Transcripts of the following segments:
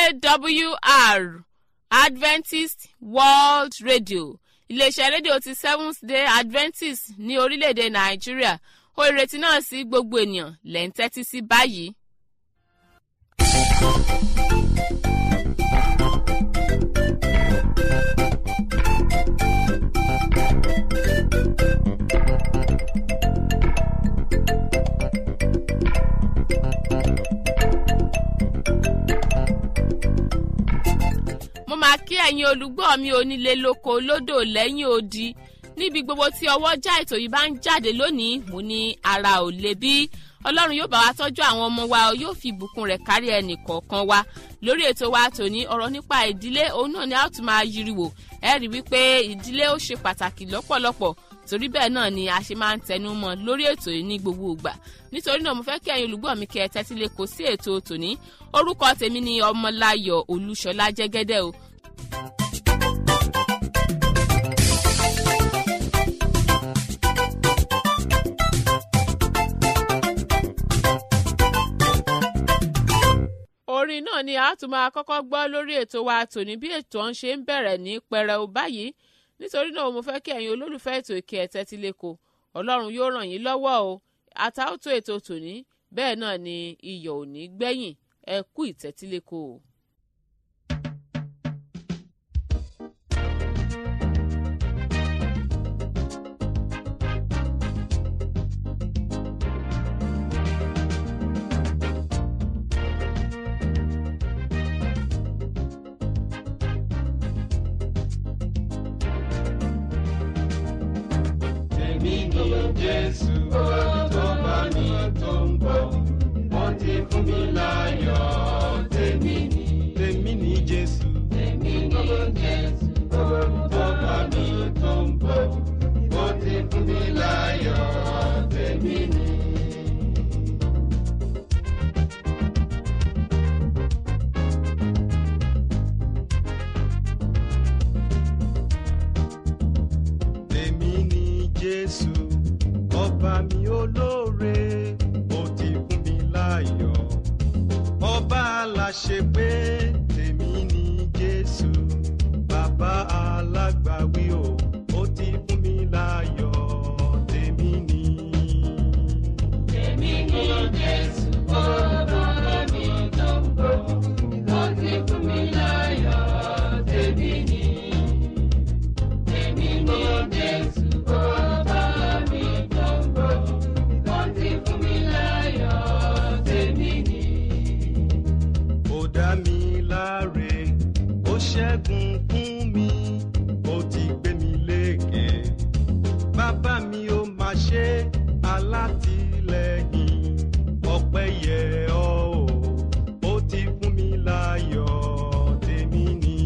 awr adventist world radio iléeṣẹ́ rédíò ti seventh day adventist ní orílẹ̀-èdè nàìjíríà ó ìrètí náà sí gbogbo ènìyàn lẹ́ ń tẹ́tí sí báyìí. mo máa kí ẹ̀yin olùgbọ́ mi onílé lóko lódò lẹ́yìn odi níbi gbogbo tí ọwọ́ já ètò yìí bá ń jáde lónìí mo ní ara ò le bí ọlọ́run yóò bá wa tọ́jú àwọn ọmọ wa yóò fi ìbùkún rẹ̀ kárí ẹnì kọ̀ọ̀kan wa lórí ètò wa tòní ọ̀rọ̀ nípa ìdílé òun náà ni a ó tún máa yiriwò ẹ rí wípé ìdílé ó ṣe pàtàkì lọ́pọ̀lọpọ̀ torí bẹ́ẹ̀ náà ni a ṣe máa ń tẹnu mọ́ lórí ètò yìí ní gbogbo ìgbà nítorí náà mo fẹ́ kí ẹ̀yin olùgbọ́ mi kẹ́ ẹ tẹ́tí lé kó sí ètò tòní orúkọ tèmi ni ọmọláyọ̀ olúṣọlá jẹ́gẹ́dẹ́ o orin náà ni a tún máa kọ́kọ́ gbọ́ lórí ètò wa tòní bí ètò ọ̀hún ṣe ń bẹ̀rẹ̀ ní pẹrẹu báyìí nítorí náà mo fẹ́ kí ẹ̀yin olólùfẹ́ ètò ìkẹ́ ẹ̀tẹ́ ti lè kó ọlọ́run yóò ràn yín lọ́wọ́ o àtàwọ̀tò ètò tòní bẹ́ẹ̀ náà ni iyọ̀ ò ní gbẹ̀yìn ẹ kú ìtẹ́tíléko o. Èmi ni Jésù tó bá mi tó ń bọ̀, wọ́n ti fún mi láyọ̀. Tèmi ni, tèmi ni Jésù. Tèmi ni Jésù tó bá mi tó ń bọ̀, wọ́n ti fún mi láyọ̀. Tèmi ni. Tèmi ni Jésù, ọba mi olóore, ó ti fún mi láyọ̀. Ọba aláṣẹ pé tèmi ni Jésù, bàbá alágbàwí o, ó ti fún mi láyọ̀. Tèmi ni. Tèmi ni Jésù, ọba mi tó ń bọ̀, ó ti fún mi láyọ̀. Tèmi ni. Èmi ni Jésù, ọba mi tó ń bọ̀, wọ́n ti fún mi láyọ̀, tèmi ni. Ó dá mi láre, ó ṣẹ́gun fún mi, ó ti gbé mi lékè. Bàbá mi ó máa ṣe alátìlẹ́yìn, ọpẹ́ yẹ ọ́ o, ó ti fún mi láyọ̀, tèmi ni.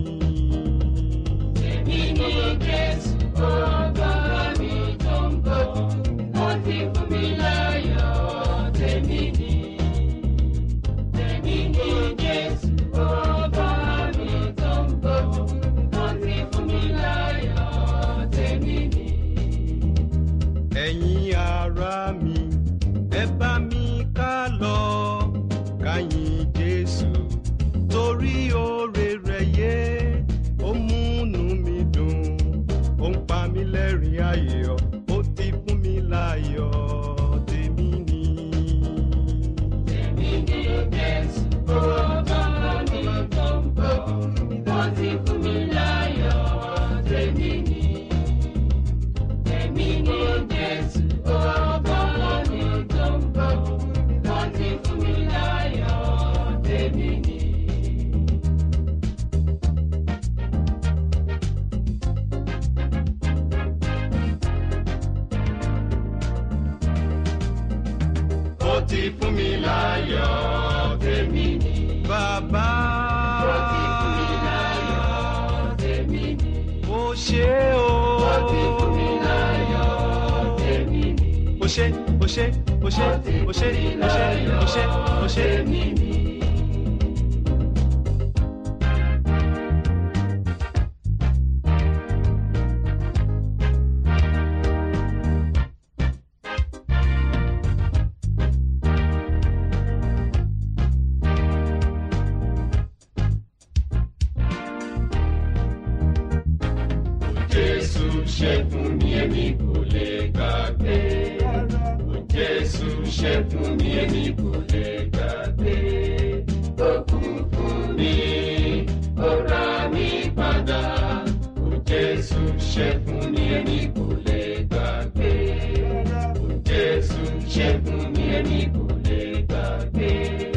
Èmi ni Jésù, ọba mi tó ń bọ̀, ó ti fún mi láyọ̀, tèmi ni. Tèmi ni Jésù, ọba mi tó ń bọ̀, ó ti fún mi láyọ̀, tèmi ni. Ẹ̀yin ará mi, ẹ bá mi ká lọ, ká yìn Jésù, torí oore rẹ̀ yé, ó múnú mi dùn, ó ń pa mí lẹ́rìn ayọ̀, ó ti fún mi láyọ̀, tèmi ni. Tèmi ni Jésù, ọba mi tó ń bọ̀, ó ti fún mi láyọ̀, tèmi ni. Èmi ni Jésù, ọba mi tó ń bọ̀, wọ́n ti fún mi láyọ̀, tèmi ni. Ó ti fún mi láyọ̀, tèmi ni. Bàbá. Ó ti fún mi láyọ̀, tèmi ni. Ó ṣé o. Ó ti fún mi láyọ̀, tèmi ni. Ó ṣé, ó ṣé, ó ṣé, ó ṣé, ó ṣé, ó ṣé, ó ṣé. Tèmi ni. ṣe fún mi èmi kò lè gbàgbé. Ó Jésù ṣe fún mi èmi kò lè gbàgbé. Ó kú fún mi, ó rà mí padà. Ó Jésù ṣe fún mi èmi kò lè gbàgbé. Ó Jésù ṣe fún mi èmi kò lè gbàgbé.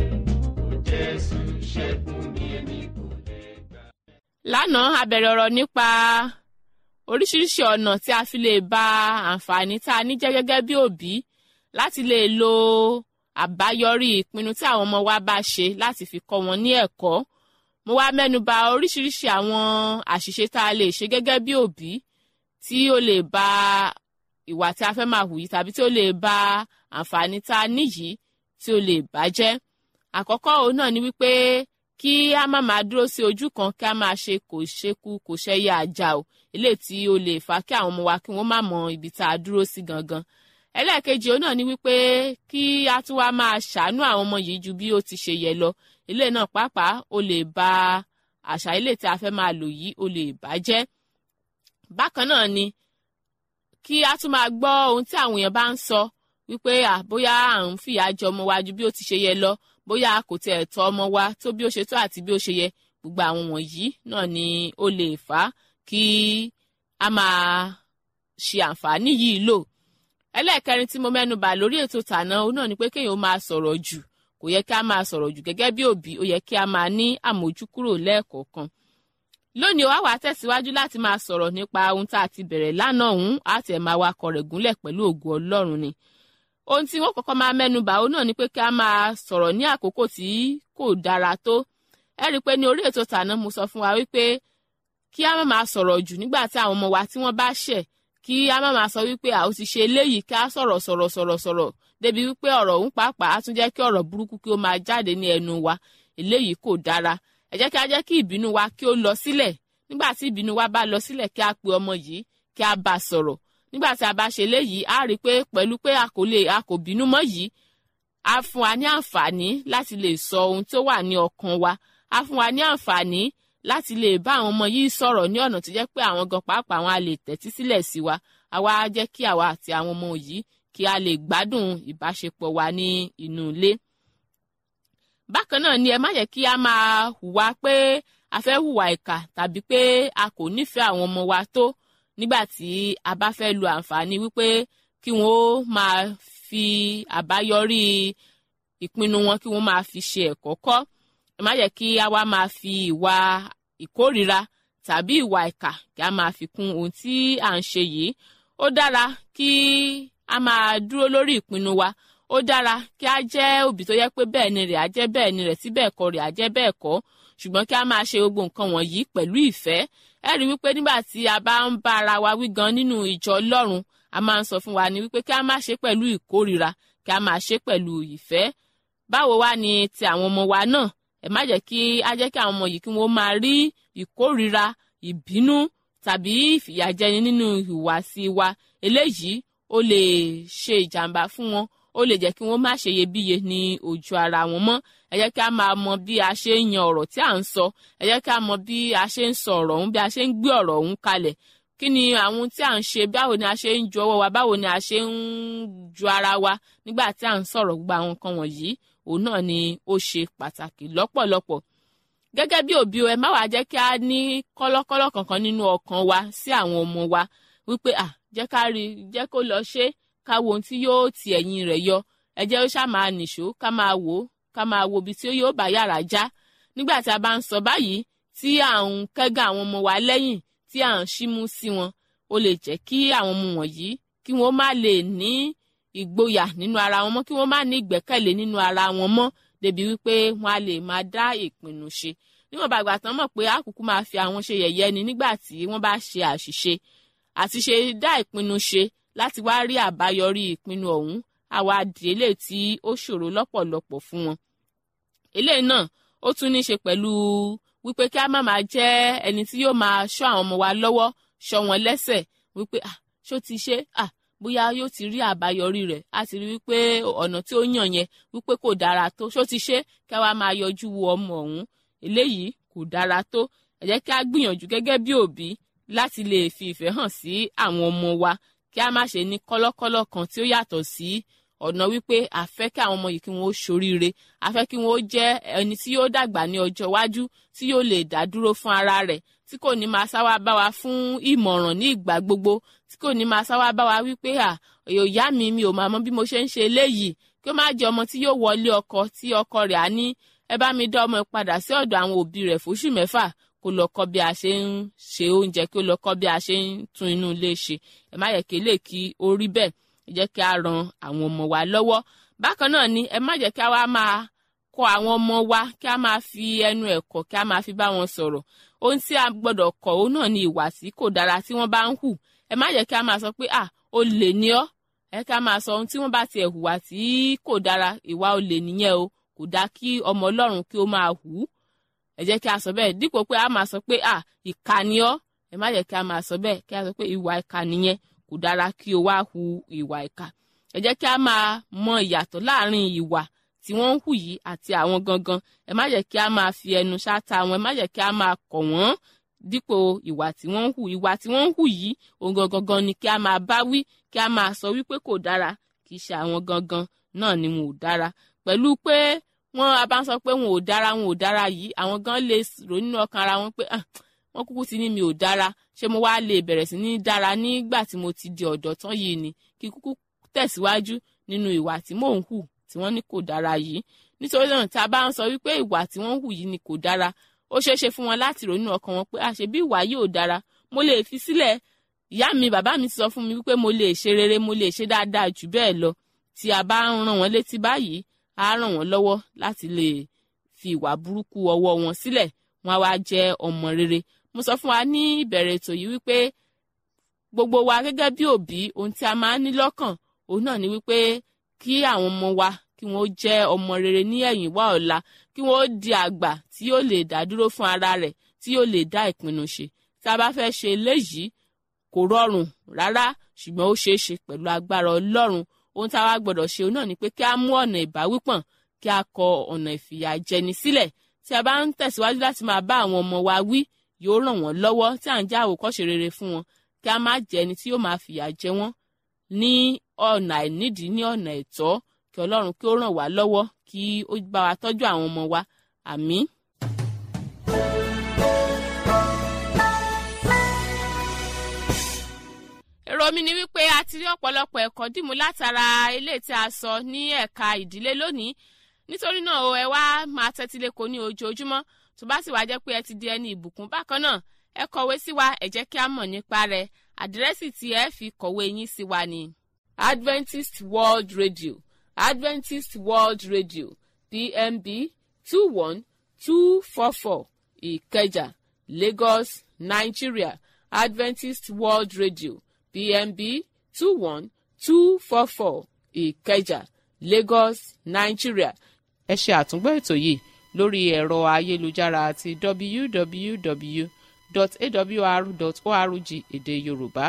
Ó Jésù ṣe fún mi èmi kò lè gbàgbé. lánàá a bẹ̀rẹ̀ ọ̀rọ̀ nípa oríṣiríṣi ọ̀nà tí a fi lè ba àǹfààní tá a ní jẹ́ gẹ́gẹ́ bí òbí láti lè lo àbáyọrí ìpinnu tí àwọn ọmọ wa bá ṣe láti fi kọ́ wọn ní ẹ̀kọ́ mo wá mẹ́nu ba oríṣiríṣi àwọn àṣìṣe tá a lè ṣe gẹ́gẹ́ bí òbí tí ó lè ba ìwà tí a fẹ́ máa hù yìí tàbí tí ó lè ba àǹfààní tá a ní yìí tí ó lè bàjẹ́ àkọ́kọ́ òun náà ni wípé kí a má máa dúró sí ojú kan kí a máa ṣe kò ṣekú kò ṣẹyẹ àjà o eléyìí tí ó lè fà kí àwọn ọmọ wa kí wọ́n má mọ ibi tá a dúró sí gangan ẹlẹ́ẹ̀kejì òun náà ni wípé kí a tún wá máa ṣàánú àwọn ọmọ yìí ju bí ó ti ṣe yẹ lọ ilé náà pàápàá ó lè ba àṣà ilé tí a fẹ́ máa lò yìí ó lè bàjẹ́ bákan náà ni kí a tún máa gbọ́ ohun tí àwọn èèyàn bá ń sọ wípé à bóyá à ń fìyà jẹ ọmọ wa ju bí ó ti ṣe yẹ lọ bóyá a kò tiẹ̀ tọ́ ọmọ wa tó bí ó ṣe tó àti bí ó ṣe yẹ gbogbo àwọn wọ̀nyí náà ni ó lè fà á kí a máa ṣe àǹfààní yìí lò ẹlẹ́ẹ̀kẹrin tí mo mẹ́nu bà lórí ètò tàná òun náà ni pé kéèyàn ó máa sọ̀rọ̀ jù kò yẹ kí a máa sọ̀rọ̀ jù gẹ́gẹ́ bí òbí ó yẹ kí a máa ní àmójúkúrò lẹ́ẹ̀kọ̀ọ̀kan lónìí wàá wàá tẹ̀síwájú láti máa sọ̀rọ̀ nípa ohun tá a ti bẹ̀rẹ̀ lánàá ọ̀hún àti ẹ̀ máa wakọ̀ rẹ̀ gúnlẹ̀ pẹ̀lú ògo ọlọ́run ni ohun tí wọ́n kọ́kọ́ máa mẹ́nu bà ó náà ni pé kí a máa sọ̀rọ̀ ní àkókò tí kò dára tó ẹ rí i pé ní orí ètò tàná mo sọ fún wa wípé kí a má máa sọ̀rọ̀ jù nígbà tí àwọn ọmọ wa tí wọ́n bá ṣẹ̀ kí a má máa sọ wípé a ó ti ṣe eléyìí kí a sọ̀rọ̀ sọ̀rọ̀ sọ̀rọ̀ sọ̀rọ̀ débi wípé ọ̀rọ̀ òun pàápàá á tún jẹ́ kí ọ̀rọ̀ burúkú kí ó máa jáde ní ẹnu wa eléyìí kò dára ẹ jẹ́ kí a jẹ́ kí ìbínú wa kí ó lọ sílẹ̀ nígbà tí ìbínú wa bá lọ sílẹ̀ kí a pe ọmọ yìí kí a bá sọ̀rọ̀ nígbà tí a bá ṣe léyìí a rí i pé pẹ̀lú pé a kò lè a kò bínú mọ́ yìí a fún wa ní àǹfààní láti lè sọ ohun tó wà ní ọkàn wa a fún wa ní àǹfààní láti lè bá àwọn ọmọ yìí sọ̀rọ̀ ní ọ̀nà tó jẹ́ pé àwọn gan pàápàá wọn a lè tẹ́tí sílẹ̀ sí wa àwa á jẹ́ kí àwa àti àwọn ọmọ yìí kí a lè gbádùn ìbáṣepọ̀ wa ní inú ilé. bákan náà ni ẹ má yẹ kí a máa hùwà pé a fẹ́ hùwà ìkà tàbí pé a kò nífẹ̀ẹ́ àwọn ọmọ wa tó nígbà tí a bá fẹ́ lo àǹfààní wípé kí wọ́n ó máa fi àbáyọrí ìpinnu wọn kí wọ́n máa fi ṣe ẹ̀kọ́ kọ́ ẹ má yẹ kí a wá máa fi ìwà ìkórìíra tàbí ìwà ìkà kí a máa fi kún ohun tí à ń ṣe yìí ó dára kí a máa dúró lórí ìpinnu wa ó dára kí a jẹ́ òbí tó yẹ pé bẹ́ẹ̀ ni rẹ̀ á jẹ́ bẹ́ẹ̀ ni rẹ̀ tí bẹ́ẹ̀ kọ́ rẹ̀ á jẹ́ bẹ́ẹ̀ kọ́ ṣùgbọ́n kí a máa ṣe gbogbo nǹkan wọ̀nyí pẹ̀lú ìfẹ́ ẹ rí wípé nígbà tí a bá ń bá ara wa wí gan nínú ìjọ ọlọ́run a máa ń sọ fún wa ní wípé kí a máa ṣe pẹ̀lú ìkórìíra kí a máa ṣe pẹ̀lú ìfẹ́ báwo wá ni ti àwọn ọmọ wa náà ẹ má jẹ́ kí a jẹ́ kí àwọn ọmọ yìí kí wọ́n máa rí ìkórìíra ìbínú tàbí ìfìyàjẹni nínú ìhùwàsí wa eléyìí ó lè ṣe ìjàmbá fún wọn ó lè jẹ́ kí wọ́n má ṣe iyebíye ní ojú ara wọn mọ́ ẹ jẹ́ kí a máa mọ bí a ṣe ń yan ọ̀rọ̀ tí à ń sọ ẹ jẹ́ kí a mọ bí a ṣe ń sọ ọ̀rọ̀ ọ̀hún bí a ṣe ń gbé ọ̀rọ̀ ọ̀hún kalẹ̀ kí ni àwọn tí à ń ṣe báwo ni a ṣe ń ju ọwọ́ wa báwo ni a ṣe ń ju ara wa nígbà tí à ń sọ̀rọ̀ gbogbo àwọn nǹkan wọ̀nyí òun náà ni ó ṣe pàtàkì lọ́pọ̀lọpọ̀ gẹ́gẹ́ bí òbí ẹ má wàá jẹ́ kí a ní kọ́lọ́kọ́lọ́ kankan nínú ọkàn wa sí àwọn ọmọ wa wípé à jẹ́ ká rí jẹ́ kó lọ ṣe ká wo ohun tí yóò ti ẹ̀yìn rẹ̀ yọ ẹ jẹ́ ó ṣáà máa nìṣó ká máa wò ó ká máa wo ibi tí yóò bá yàrá já nígbà tí a bá ń sọ báyìí tí à ń kẹ́gàn àwọn ọmọ wa lẹ́yìn tí à ń ṣímú sí wọn ó lè jẹ́ kí àwọn ọmọ wọ̀nyí kí wọ́n má lè ní ìgboyà nínú ara wọn mọ́ kí wọ́n má ní ìgbẹ́kẹ̀lé nínú ara wọn mọ́ débi wípé wọ́n á lè máa dá ìpinnu ṣe níwọ̀n bá gbà tán mọ̀ pé àkùkù máa fi àwọn ṣe yẹ̀yẹ́ ni nígbà tí wọ́n bá ṣe àṣìṣe àti ṣe dá ìpinnu ṣe láti wá rí àbáyọrí ìpinnu ọ̀hún àwa di eléyìí tí ó ṣòro lọ́pọ̀lọpọ̀ fún wọn. eléyìí náà ó tún ní ṣe pẹ̀lú wípé kí a má máa jẹ́ ẹni tí yóò máa ṣọ́ àwọn ọmọ wa lọ́wọ́ ṣọ́ wọn lẹ́sẹ̀ wípé ah ṣó ti ṣe ah bóyá yóò ti rí àbáyọrí rẹ̀ á ti rí wípé ọ̀nà tí ó yàn yẹn wípé kò dára tó ṣó ti ṣe kí a wá máa yọjú wo ọmọ ọ̀hún eléyìí kò dára tó ẹ jẹ́ kí a gbìyànjú gẹ́gẹ́ bí òbí láti lè fi ìfẹ́ hàn sí àwọn ọmọ wa kí a má ṣe ní kọ́lọ́kọ́lọ́ kan tí ó yàtọ̀ sí ọ̀nà wípé a fẹ́ kí àwọn ọmọ yìí kí wọ́n ó ṣoríire a fẹ́ kí wọ́n ó jẹ́ ẹni tí yóò dàgbà ní ọjọ́ iwájú tí yóò lè dá dúró fún ara rẹ̀ tí kò ní máa sáwá bá wa fún ìmọ̀ràn ní ìgbà gbogbo tí kò ní máa sáwá bá wa wípé à ìyá mi mi ò máa mọ bí mo ṣe ń ṣe eléyìí kí ó má jẹ́ ọmọ tí yóò wọlé ọkọ tí ọkọ rẹ̀ á ní ẹ bá mi dá ọmọ padà sí ọ̀dọ̀ àwọn òbí rẹ̀ fóṣù mẹ́fà kó lọ kọ́ bí a ṣe ń ṣe oúnjẹ kí ó lọ kọ́ bí a ṣe ń tún inú ilé ṣe ẹ má yẹ kí lè kí ó rí bẹ́ẹ̀ ẹ jẹ́ kí a ran àwọn ọmọ wa lọ́wọ́ bákan náà ni ẹ má jẹ́ kí a wá máa kọ́ àwọn ọmọ wa kí a máa fi ẹnu ẹ̀kọ́ kí a máa fi bá wọn sọ̀rọ̀ ohun tí a gbọ́dọ̀ kọ́ òun náà ni ìwà tí kò dára tí wọ́n bá ń hù ẹ má jẹ́ kí a máa sọ pé à ó lè ní ọ́ ẹ ká máa sọ ohun tí wọ́n bá tiẹ̀ hùwà tí kò dára ìwà olè nìyẹn o kò dá kí ọmọ ọlọ́run kí ó máa hù ú ẹ jẹ́ kí a sọ bẹ́ẹ̀ dípò pé a máa sọ pé à ìkà ni ọ́ ẹ má jẹ́ kí a máa sọ bẹ́ẹ̀ kí a sọ pé ìwà ìkà nìyẹn kò dára kí o wá hu ìwà ìkà ẹ jẹ́ kí a máa mọ ìyàtọ̀ láàrin ìwà tí wọ́n ń hù yìí àti àwọn gangan ẹ má jẹ́ kí a máa fi ẹnu ṣáta wọn ẹ má jẹ́ kí a máa kọ̀ wọ́n dípò ìwà tí wọ́n ń hù ìwà tí wọ́n ń hù yìí òun gangan ni kí a máa bá wí kí a máa sọ wípé kò dára kì í ṣe àwọn gangan náà ni wọn ò dára pẹ̀lú pé wọ́n a bá ń sọ pé wọn ò dára wọn ò dára yìí àwọn gan lè rò nínú ọkàn ara wọn pé wọ́n kúkú ti ní mi ò dára ṣé mo wá lè bẹ̀rẹ̀ sí ní dára nígbà tí mo ti di ọ̀dọ́ tán yìí ni kí kúkú tẹ̀síwájú nínú ìwà tí mò ń hù tí wọ́n ní kò dára yìí nítorí náà tá a bá ń sọ wípé ìwà tí wọ́n ń hù yìí ni kò dára ó ṣeé ṣe fún wọn láti rò nínú ọkàn wọn pé àṣẹ bí ìwà yìí ò dára mo lè fi sílẹ̀ ìyá mi bàbá mi ti sọ fún mi wípé mo lè ṣe rere mo lè ṣe dáadáa jù bẹ́ẹ̀ lọ tí a bá ń rán wọn létí báyìí á ràn wọ́n lọ́wọ́ láti lè fi ìwà burúkú ọwọ́ wọn sílẹ̀ wọn á wá jẹ́ ọmọ rere mo sọ fún wa ní ìbẹ̀rẹ̀ ètò yìí wípé gbogbo wa gẹ́gẹ́ bí òbí ohun tí a máa ń ní lọ́kàn òun náà ni wípé kí àwọn ọmọ wa kí wọ́n jẹ́ ọmọ rere ní ẹ̀yìn wá ọ̀la kí wọ́n di àgbà tí yóò lè dá dúró fún ara rẹ̀ tí yóò lè dá ìpinnu ṣe tí a bá fẹ́ ṣe eléyìí kò rọrùn rárá ṣùgbọ́n ó ṣeé ṣe pẹ̀lú agbára ọlọ́run ohun tí a wá gbọ́dọ̀ ṣe náà ni pé kí a mú ọ̀nà ìbáwípọ̀n kí a kọ ọ̀nà ìfìyàjẹni sílẹ̀ tí a bá ń tẹ̀síwájú láti máa bá àwọn ọmọ wa wí yóò ràn wọ́n lọ́wọ́ tí à ń já àwòkọ́ṣe rere fún wọn kí a má jẹ́ ẹni tí yóò máa fìyà jẹ wọ́n ní ọ̀nà àìnídìí ní ọ̀nà ẹ̀tọ́ kí ọlọ́run kí ó ràn wá lọ́wọ́ kí ó bá wa tọ́jú àwọn ọmọ wa àmín. èrò mi ni wípé a ti rí ọ̀pọ̀lọpọ̀ ẹ̀kọ́ dìmú látara eléyìí tí a sọ ní ẹ̀ka ìdílé lónìí nítorí náà o ẹ wá máa tẹ́tí lẹ́kọ̀ọ́ ní ojoojúmọ́ tó bá sì wá jẹ́ pé ẹ ti di ẹni ìbùkún bákan náà ẹ kọ̀wé sí wa ẹ jẹ́ kí a mọ̀ nípa rẹ̀ àdírẹ́sì tí ẹ fi kọ̀wé yín sí wa ni Adventist World Radio Adventist World Radio PMB two one two four four Ìkẹjà Lagos Nigeria Adventist World Radio PMB two one two four four Ìkẹjà Lagos Nigeria. ẹ ṣe àtúngbọ́ ètò yìí lórí ẹ̀rọ ayélujára àti www.awr.org èdè Yorùbá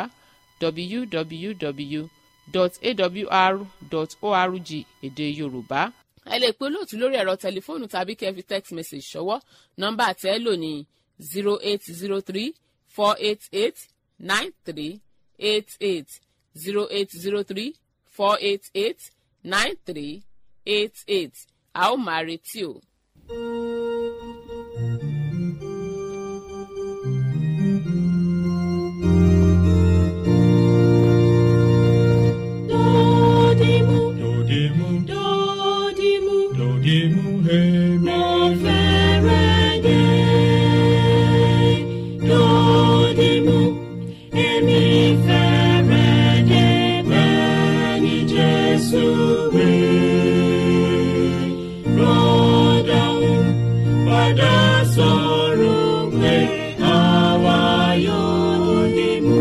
www.awr.org èdè Yorùbá. ẹ lè pe olóòtú lórí ẹ̀rọ tẹlifóònù tàbí kẹ́ fi text message ṣọwọ́ nọ́mbà tẹ́ lò ní zero eight zero three four eight eight nine three eight eight zero eight zero three four eight eight nine three eight eight a ó máa retí o. Dodimu, Dodimu, dodimu, dodimu, hemi. mo fẹ́rẹ̀ dé. Dodimu, èmi fẹ́rẹ̀ dé bẹ́ẹ̀ ni Jésù wí. Rọ́dọ̀hún padà sọ̀rọ̀ pé àwa yóò dìmú.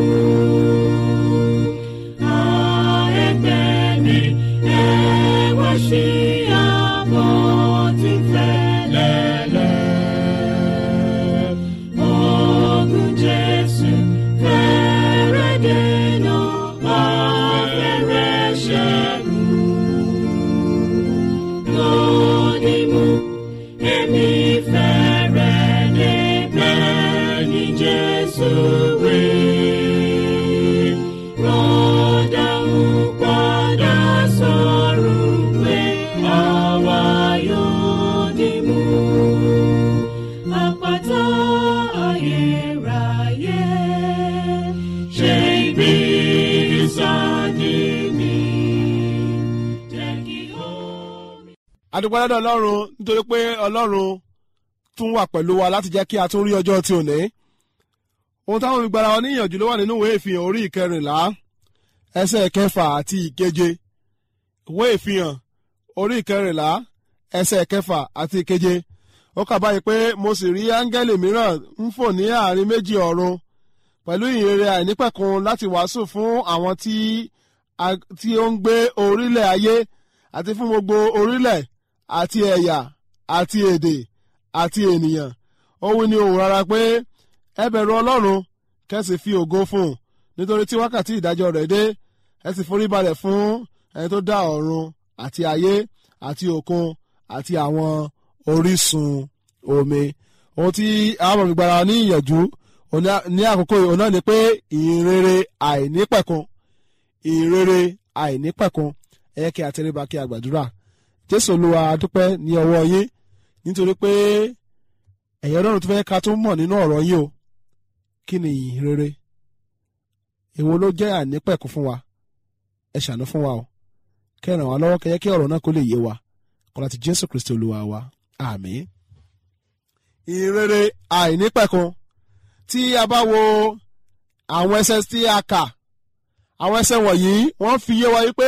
Èmi fẹ́rẹ̀ adúpẹ́ lọ́dọ̀ ọlọ́run nítorí pé ọlọ́run tún wà pẹ̀lú wa láti jẹ́ kí a tún rí ọjọ́ tí ò ní. ohun táwọn fi gbára wa níyànjú ló wà nínú ìwé ìfihàn orí ìkẹrìnlá ẹsẹ̀ kẹfà àti ìkeje ìwé ìfihàn orí ìkẹrìnlá ẹsẹ̀ kẹfà àti ìkeje ó kà báyìí pé mo sì rí áńgẹ́lì mìíràn ń fò ní àárín méjì ọ̀run pẹ̀lú ìyìnrere àìnípẹ̀kun láti wàásù fún àwọn tí tí ó ń gbé orílẹ̀ ayé àti fún gbogbo orílẹ̀ àti ẹ̀yà àti èdè àti ènìyàn ó wí ní ohùn rárá pé ẹ bẹ̀rù ọlọ́run kẹ́sì fi ògo fún un nítorí tí wákàtí ìdájọ́ rẹ̀ dé ẹ sì forí balẹ̀ fún ẹni tó dá ọ̀run àti ayé àti òkun àti àwọn orísun omi ohun tí àwọn ọmọ ìgbàlá ní ìyànjú ní àkókò yìí náà ni pé ìrere àìnípẹ̀kun ìrere àìnípẹ̀kun ẹ yẹ kí a tẹríba kí a gbàdúrà jésù olúwa dúpẹ́ ní ọwọ́ yín nítorí pé ẹ̀yẹ́ ọlọ́run tó fẹ́ ká tó mọ̀ nínú ọ̀rọ̀ yín o kí ni ìrere èwo ló jẹ́ àìnípẹ̀kun fún wa ẹ ṣàánú fún wa o kẹràn wá lọ́wọ́ kẹyẹ kí ọ̀rọ̀ náà kó lè yé wa kọ́lá ti jésù kristi olúwa wa àmín. ìrere àìnípẹ̀kun tí a bá wo àwọn ẹsẹ̀ tí a kà àwọn ẹsẹ̀ wọ̀nyí wọ́n fi yé wa wípé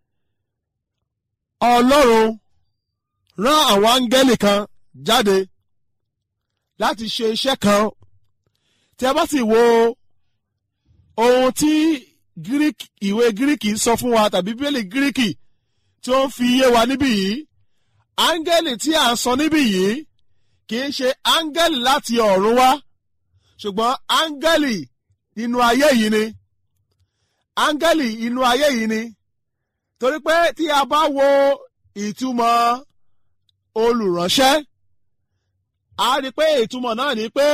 ọlọ́run rán àwọn áńgẹ́lì kan jáde láti ṣe iṣẹ́ kan tí a bá sì wo ohun tí greek ìwé gíríkì sọ fún wa tàbí bíbélì gíríkì tí ó ń fi yé wa níbí yìí áńgẹ́lì tí à ń sọ níbí yìí kì í ṣe áńgẹ́lì láti ọ̀run wá ṣùgbọ́n áńgẹ́lì inú ayé yìí ni áńgẹ́lì inú ayé yìí ni torí pé tí a bá wo ìtumọ̀ olùránṣẹ́ a rí pé ìtumọ̀ náà ni pé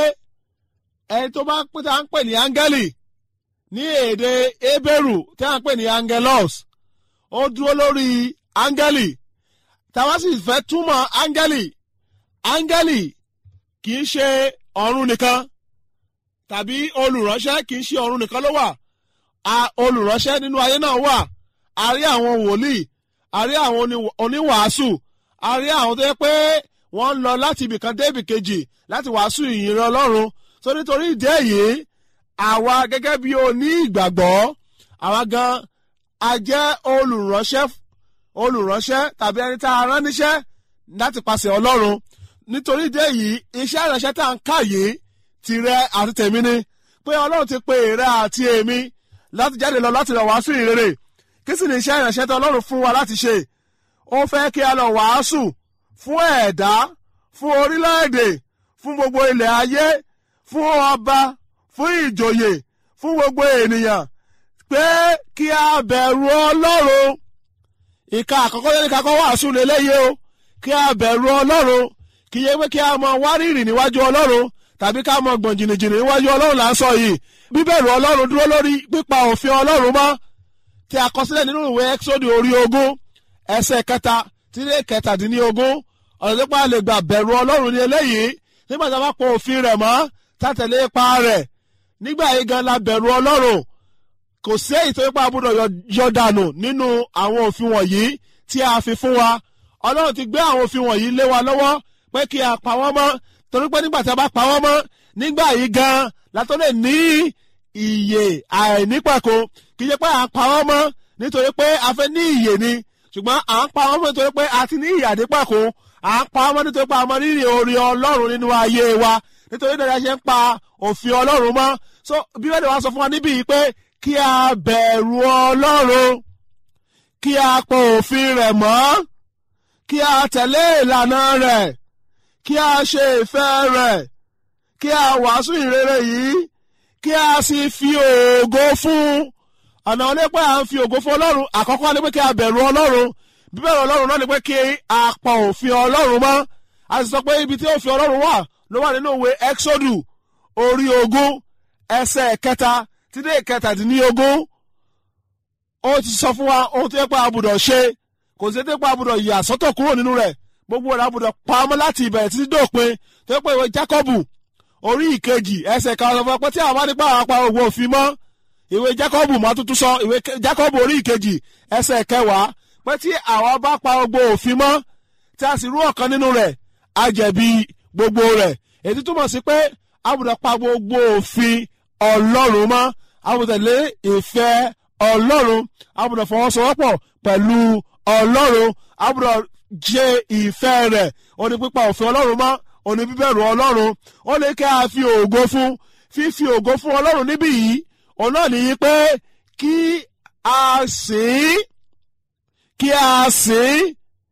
ẹni tó bá pín tá à ń pè ní áńgẹ́lì ní èdè Hébérù tí à ń pè ní angelos ó dúró lórí áńgẹ́lì táwa sì fẹ́ túmọ̀ áńgẹ́lì áńgẹ́lì kì í ṣe ọ̀run nìkan tàbí olùránṣẹ́ kì í ṣe ọ̀run nìkan ló wà olùránṣẹ́ nínú ayé náà wà a rí àwọn wòlíì a rí àwọn oníwàásù a rí àwọn tó yẹ pé wọ́n ń lọ láti ibìkan dé ibìkejì láti wàásù ìyìnrere Ọlọ́run tó nítorí ìdí èyí àwa gẹ́gẹ́ bí oní ìgbàgbọ́ àwa gan a jẹ́ olùránṣẹ́ olùránṣẹ́ tàbí ẹni tá a rán níṣẹ́ láti pàṣẹ Ọlọ́run nítorí ìdí èyí iṣẹ́ ìránṣẹ́ tá à ń kà yìí tìrẹ àti tèmi ni pé Ọlọ́run ti pe èrè àti èmi láti jáde lọ láti lọ wàásù ìrere kí sì ni iṣẹ́ ìránṣẹ́ tí Ọlọ́run fún wa láti ṣe ó fẹ́ kí a lọ wàásù fún ẹ̀dá fún orílẹ̀-èdè fún gbogbo ilẹ̀ ayé fún ọba fún ìjòyè fún gbogbo ènìyàn pé kí a bẹ̀rù Ọlọ́run ìka àkọ́kọ́ yẹn ní kakọ́ wàásù lélẹ́yìí o kí a bẹ̀rù Ọlọ́run kì í yẹ pé kí a mọ wárìrì níwájú Ọlọ́run tàbí ká mọ gbọ̀n jìnnìjìnnì níwájú Ọlọ́run là ń sọ yìí bíbẹ̀rù Ọlọ́run dúró lórí pípa òfin Ọlọ́run mọ́ tí a kọ sílẹ̀ nínú ìwé Ẹ́kísódù orí ogún ẹsẹ̀ kẹta tí lé kẹtàdínlógún ọ̀nà tó pa lè gbà bẹ̀rù Ọlọ́run ní eléyìí nígbà tí a bá pọ̀ òfin rẹ̀ mọ́ tàtẹ̀lé ipa rẹ̀ nígbà yìí gan la bẹ̀rù Ọlọ́run kò sí èyí tó yípa gbọ́dọ̀ yọ dànù nínú àwọn òfin wọ̀nyí tí a fi fún wa Ọlọ́run ti gbé àwọn òfin wọ̀nyí lé wa lọ́wọ́ pé kí a pa wọ́n mọ́ torí pé nígbà tí a bá pa wọ́n mọ́ nígbà yìí gan la tó lè ní ìyè àìnípẹ̀kun kì í ṣe pé à ń pa wọ́n mọ́ nítorí pé a fẹ́ ní ìyè ni ṣùgbọ́n à ń pa wọ́n mọ́ nítorí pé a ti ní ìyè àdípẹ̀kun à ń pa wọ́n mọ́ nítorí pé a mọ rírì orí Ọlọ́run nínú ayé wa nítorí náà ṣe ń pa òfin Ọlọ́run mọ́ so Bíbélì wa sọ fún wa níbí yìí pé kí a bẹ̀rù Ọlọ́run kí a pa òfin rẹ̀ mọ́ kí a tẹ̀lé ìlànà rẹ̀ kí a ṣe ìfẹ́ rẹ̀ kí a wàásù ìrere yìí kí a sì fi ògo fún ọ̀nà onípẹ́ à ń fi ògo fún Ọlọ́run àkọ́kọ́ ni pé kí a bẹ̀rù Ọlọ́run bíbẹ̀rù Ọlọ́run náà ni pé kí a pa òfin Ọlọ́run mọ́ a sì sọ pé ibi tí òfin Ọlọ́run wà ló wà nínú ìwé Exodus orí ogún ẹsẹ̀ kẹta tí dé kẹtàdínlógún ó ti sọ fún wa ohun tó yẹ pé a gbọ́dọ̀ ṣe kò sí pé a gbọ́dọ̀ yà sọ́tọ̀ kúrò nínú rẹ̀ gbogbo rẹ̀ a gbọ́dọ̀ pa ọmọ láti ìbẹ̀rẹ̀ títí dópin tó yẹ pé ìwé Jákọ́bù orí ìkejì ẹsẹ̀ kan sọ fún wa pé tí àwọn nípa àwọn apá òwò òfin mọ́ ìwé Jákọ́bù máa tuntun sọ ìwé Jákọ́bù orí ìkejì ẹsẹ̀ kẹwàá pé tí àwọn bá pa gbogbo òfin mọ́ tí a sì rú ọ̀kan nínú rẹ̀ á jẹ̀bi gbogbo rẹ̀ èyí túmọ̀ sí pé a gbọ́dọ̀ pa gbogbo òfin ọlọ́run mọ́ a gbọ́dọ̀ tẹ̀lé ìfẹ́ ọlọ́run a gbọ́dọ̀ fọwọ́sowọ́pọ̀ pẹ̀lú ọlọ́run a gbọ́dọ̀ jẹ ìfẹ́ rẹ̀ ó ní pípa òfin ọlọ́run mọ́ ó ní bíbẹ̀rù ọlọ́run ó ní kí a fi ògo fún fífi ògo fún ọlọ́run níbí yìí òun náà nìyí pé kí a sìn kí a sìn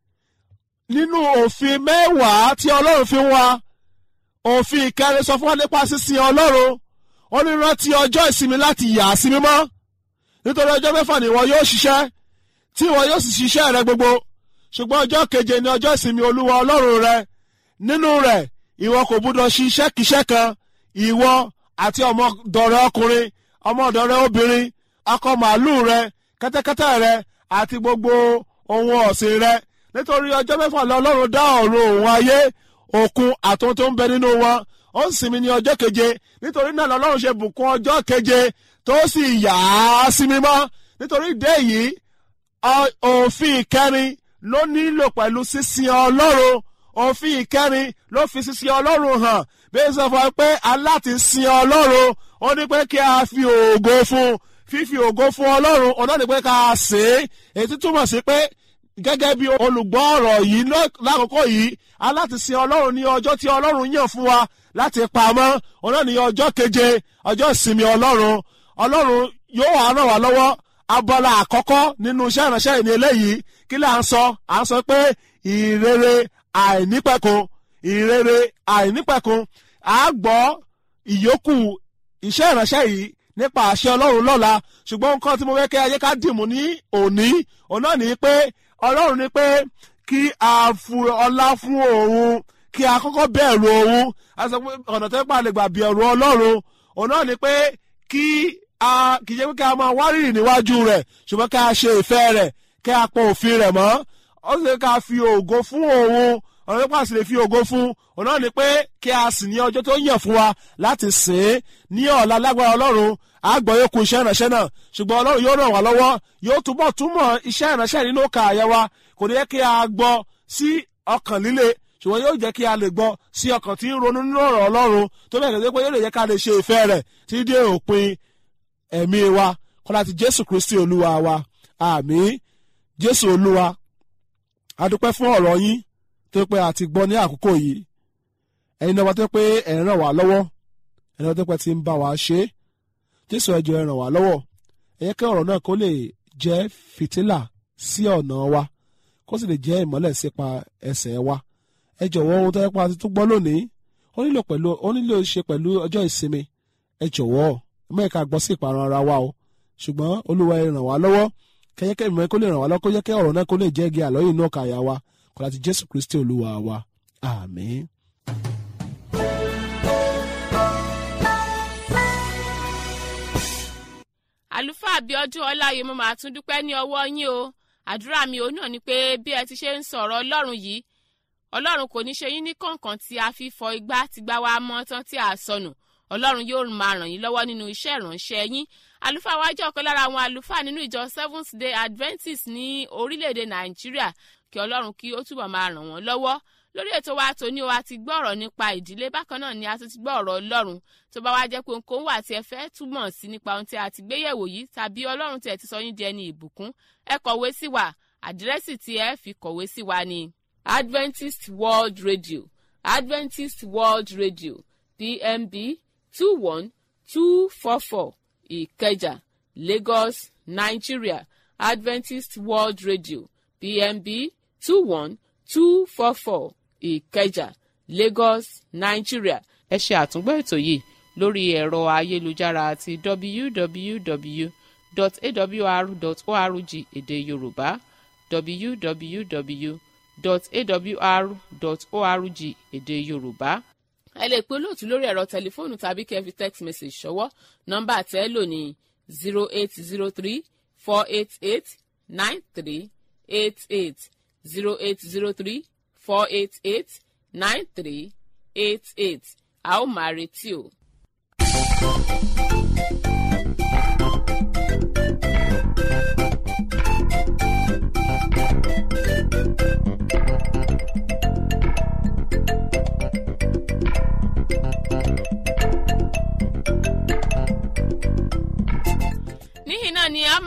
nínú òfin mẹ́wàá tí ọlọ́run fi wá òfin ìkẹrin sọ fún wa nípa sísìn ọlọ́run ó ní rántí ọjọ́ ìsinmi láti yà á sí mímọ́ nítorí ọjọ́ mẹ́fà ni ìwọ yóò ṣiṣẹ́ tí ìwọ yóò sì ṣiṣẹ́ rẹ gbogbo ṣùgbọ́n ọjọ́ keje ni ọjọ́ ìsinmi olúwa ọlọ́run rẹ nínú rẹ̀ ìwọ kò gbúdọ̀ ṣiṣẹ́ kíṣẹ́ kan ìwọ àti ọmọdọ̀rẹ́ ọkùnrin ọmọdọ̀rẹ́ obìnrin akọ màálù rẹ kẹ́tẹ́kẹ́tẹ́ rẹ àti gbogbo ohun ọ̀sìn rẹ nítorí ọjọ́ mẹ́fà lọ ọlọ́run dá ọ̀run òun ayé òkun àtúntò tó ń bẹ nínú wọn ó ń sinmi ní ọjọ́ keje nítorí náà lọ́lọ́run ṣe bùkún ọjọ́ keje tó sì yà á sí mímọ́ nítorí ìdí èyí òfin ìkẹrin ló nílò pẹ̀lú sísìn ọlọ́run òfin ìkẹrin ló fi sísìn ọlọ́run hàn bí ó sọ fún wa pé aláti sin ọlọ́run ó ní pé kí a fi ògo fún fífi ògo fún ọlọ́run ọ̀nà ní pé ká a sè é èyí túmọ̀ sí pé gẹ́gẹ́ bí olùgbọ́ ọ̀rọ̀ yìí lákòókò yìí aláti sin ọlọ́run ní ọjọ́ tí ọlọ́run yàn fún wa láti pamọ́ ọ̀nà ní ọjọ́ keje ọjọ́ ìsinmi ọlọ́run ọlọ́run yóò wá ràn wá lọ́wọ́ abala àkọ́kọ́ nínú iṣẹ́ ìránṣẹ́ ìní eléyìí kí là ń sọ à ń sọ pé ìrere àìnípẹ̀kun ìrere àìnípẹ̀kun à á gbọ́ ìyókù iṣẹ́ ìránṣẹ́ yìí nípa àṣẹ ọlọ́run lọ́la ṣùgbọ́n nǹkan tí mo fẹ́ kẹ́ ayé ká dìmú ní òní òun náà ní pé ọlọ́run ní pé kí a fu ọlá fún òun kí a kọ́kọ́ bẹ̀rù òun a sọ pé ọ̀nà tó pa lè gbà bẹ̀rù ọlọ́run òun náà ní pé kí a kì í ṣe pé kí a máa wárìrì níwájú rẹ̀ ṣùgbọ́n kí a ṣe ìfẹ́ rẹ̀ kí a pọ̀ òfin rẹ̀ mọ́ ó sì ká fi ògo fún òun ọ̀nà tó pa sì lè fi ògo fún òun náà ní pé kí a sì ní ọjọ́ tó yàn fún wa láti sìn ín ní ọ̀la lágbára ọlọ́run àgbọ̀ yóò kú iṣẹ́ ìránṣẹ́ náà ṣùgbọ́n ọlọ́run yóò ràn wá lọ́wọ́ yóò túbọ̀ túmọ̀ iṣẹ́ ìránṣẹ́ nínú ọkà àyẹ̀ wa kò ní yẹ kí a gbọ́ sí ọkàn líle ṣùgbọ́n yóò jẹ́ kí a lè gbọ́ sí ọkàn tí ń ronú nínú ọ̀rọ̀ ọlọ́run tó bẹ̀rẹ̀ gẹ́gẹ́ pé yóò lè jẹ́ ká lè ṣe ìfẹ́ rẹ̀ tí dé òpin ẹ̀mí wa kọ́lá ti jésù kristi olúwa wa àmín jésù olúwa a dúpẹ́ fún ọ̀rọ̀ yín tó pé a ti gbọ́ ní àkókò yìí ẹ̀yin náà wá tó pé ẹ̀ ń ràn wá lọ́wọ́ ẹ̀yin náà tó pé ti ń bá wa ṣe é jésù ẹ jọ̀ọ́ ẹ ràn wá lọ́wọ́ ẹ yẹ kí ọ̀rọ̀ náà kó lè jẹ́ fìtílà sí ọ̀nà wa kó sì lè jẹ́ ìmọ́lẹ̀ sípa ẹsẹ̀ wa ẹ jọ̀wọ́ ohun tó yẹ pa àti tó gbọ́ lónìí ó nílò pẹ̀lú ó nílò ṣe pẹ̀lú ọjọ́ ìsinmi ẹ jọ̀wọ́ ẹ má yẹ ká gbọ́ sí ìparun ara wa o ṣùgbọ́n olúwa ẹ ràn wá lọ́wọ́ kẹyẹkẹ ìmọ̀ kó lè ràn wá lọ́wọ́ kó yẹ kí ọ̀rọ̀ náà kó lè jẹ́ igi àlọ́yìn náà kàyà wa kó láti jésù kristi olúwa wa àmín. àlùfáà Abíọ́dún Ọláyé mo máa tún dúpẹ́ ní ọwọ́ yín o àdúrà mi òun náà ni pé bí ẹ ti ṣe ń sọ̀rọ̀ ọlọ́run yìí ọlọ́run kò ní ṣe yín ní kọ̀ọ̀kan tí a fi fọ igbá tí gbá wa mọ́ tán tí a sọnù ọlọ́run yóò máa ràn yín lọ́wọ́ nínú iṣẹ́ ìránṣẹ́ yín àlùfáà wa jẹ́ ọ̀kan lára àwọn àlùfáà nínú ìjọ Seventh Day Adventist ní orílẹ̀-èdè Nàìjíríà kí ọlọ́run kí ó túbọ̀ máa ràn wọ́n lọ́wọ́ lórí ètò wa tòní o a ti gbọ́ ọ̀rọ̀ nípa ìdílé bákan náà ni a tún ti gbọ́ ọ̀rọ̀ ọlọ́run tó bá wá jẹ́ pé nǹkan wà tí ẹ fẹ́ túmọ̀ sí nípa ohun tí a ti gbéyẹ̀wò yìí tàbí ọlọ́run tí ẹ ti sọ yín di ẹni ìbùkún ẹ kọ̀wé sí wa àdírẹ́sì tí ẹ fi kọ̀wé sí wa ni Adventist World Radio Adventist World Radio PMB two one two four four Ìkẹjà Lagos Nigeria Adventist World Radio PMB two one two four four ìkẹjà lagos nigeria. ẹ ṣe àtúngbọ́ ètò yìí lórí ẹ̀rọ ayélujára àti www.awr.org èdè yorùbá www.awr.org èdè yorùbá. ẹ lè pe olóòtú lórí ẹ̀rọ tẹlifóònù tàbí kẹ́ fi text message ṣọwọ́ nọ́mbà tẹ́ lò ní zero eight zero three four eight eight nine three eight eight zero eight zero three four eight eight nine three eight eight a ó máa retí o.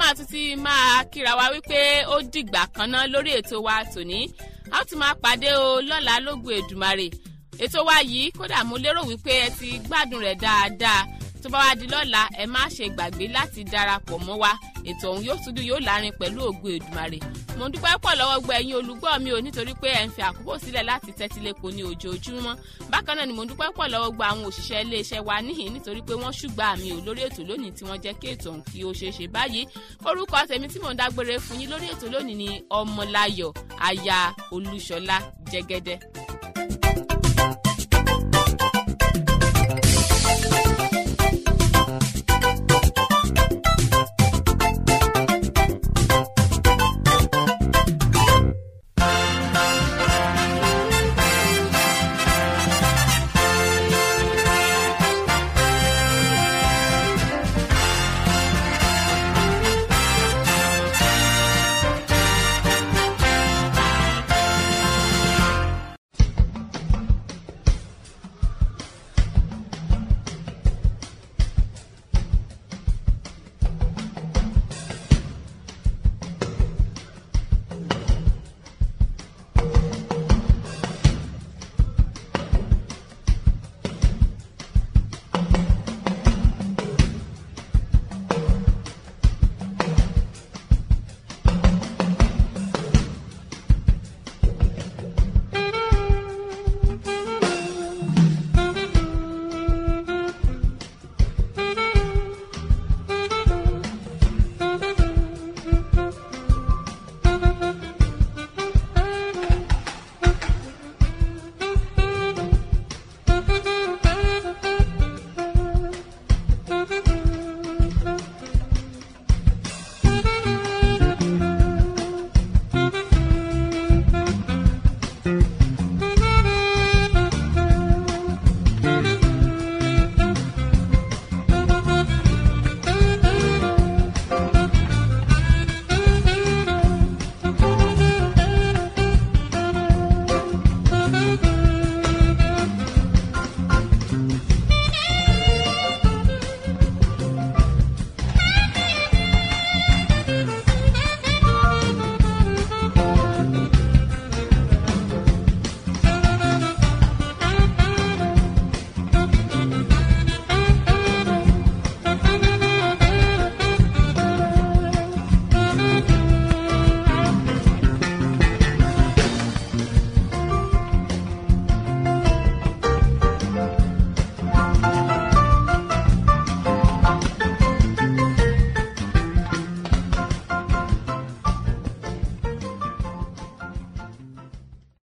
máa tún ti máa kíra wa wípé ó dìgbà kan náà lórí ètò wa tòní a ó tún máa pàdé o lọ́la lógun èdùmarè ètò wa yìí kódà mo lérò wípé ẹ ti gbádùn rẹ̀ dáadáa tó bá wá di lọ́la ẹ má ṣe gbàgbé láti darapọ̀ mọ́ wa ètò ọ̀hún yóò tún dùn yóò lárin pẹ̀lú ògùn èdùmarè mo ń dúpẹ́ pọ̀ lọ́wọ́ gbọ́ ẹ̀yin olùgbọ́ mi ò nítorí pé ẹ̀ ń fi àkókò sílẹ̀ láti tẹ́tí lẹ́kọ̀ọ́ ní ojoojúmọ́ bákan náà ni mo ń dúpẹ́ pọ̀ lọ́wọ́ gbọ́ àwọn òṣìṣẹ́ iléeṣẹ́ wa níhìn nítorí pé wọ́n ṣùgbà mi ò lórí ètò lónìí tí wọ́n jẹ́ kí ètò ọ̀hún kí ó ṣeé ṣe báyìí orúkọ tèmi tí mò ń dágbére fún yín lórí ètò lónìí ni ọmọláyọ̀ aya olúṣọlá jẹ́gẹ́dẹ́